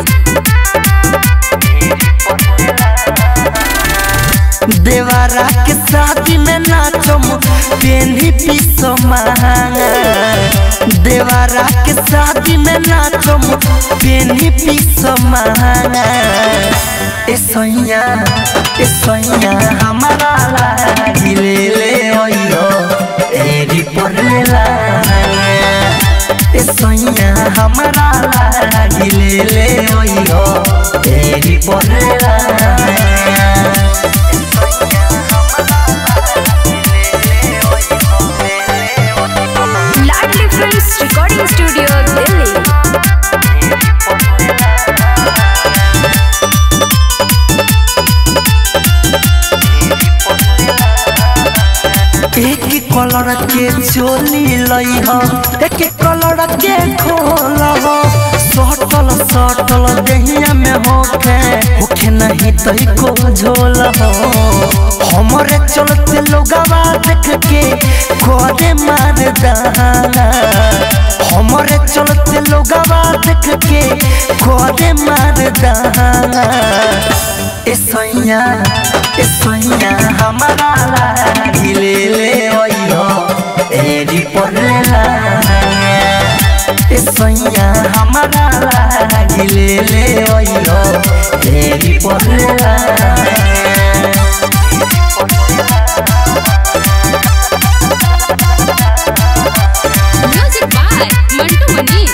देवारा के शादी में नाचम पेन्ही पीसो महंगा देवारा के शादी में नाचम पेन्ही पीसो महंगा ए सैया ए सैया हमारा लागी ले ले ओयो एरी पड़ेला ए सैया हमारा लागी ले ले ओयो एरी पड़ेला Ladli films recording studio Delhi एक कलर के चोली लई हो एक कलर के खोल हो सटल सटल दहिया में होके होके नहीं तई को झोल हो हमरे चलते लोगवा देख के कोरे मार दाना हमरे चलते लोगवा देख के कोरे मार दाना ए सैया ए सैया हमारा लागी ले ले ओयो एरी पड़ेला ए सैया हमारा लागी ले ले ओयो एरी पड़ेला music by Mantu Manish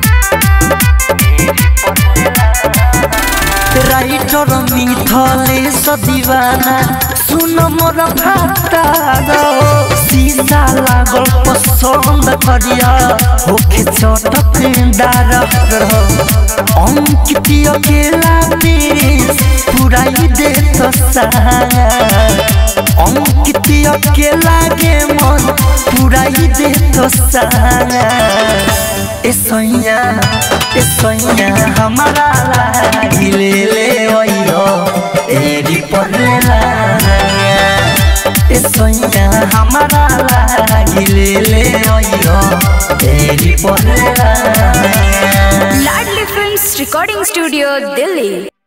writer मिथले सदीवाना सुन मोर भाता सीसा लागल पसंद करिया होके चटक डार अंकित अकेला पेश पुराई दे तो साया अंकित अकेला के मन पुराई दे तो साया ए सैया ए सैया हमारा लागी ले ले ओयो एरी पड़ेला ए सैया हमारा लागी ले ले ओयो एरी पड़ेला Ladli films recording studio Delhi